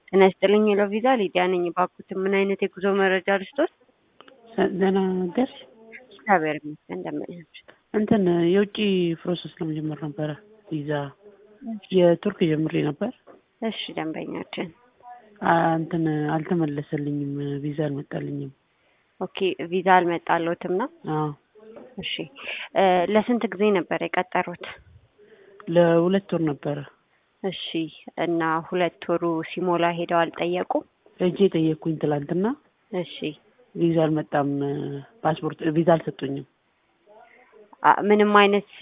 ጤና ይስጥልኝ ሄሎ ቪዛ ሊዲያ ነኝ። እባክዎትን ምን አይነት የጉዞ መረጃ ልስጦት? ደህና ነገር እግዚአብሔር ይመስገን እንደምን ናችሁ? እንትን የውጭ ፕሮሰስ ለመጀመር ነበረ ቪዛ የቱርክ ጀምሬ ነበር። እሺ ደንበኛችን አ- እንትን አልተመለሰልኝም፣ ቪዛ አልመጣልኝም። ኦኬ ቪዛ አልመጣልዎትም ነው? አዎ እሺ እ ለስንት ጊዜ ነበር የቀጠሩት? ለሁለት ወር ነበረ እሺ እና ሁለት ወሩ ሲሞላ ሄደው አልጠየቁም? ሄጄ ጠየቅኩኝ ትላንትና። እሺ ቪዛ አልመጣም፣ ፓስፖርት ቪዛ አልሰጡኝም። አ- ምንም አይነት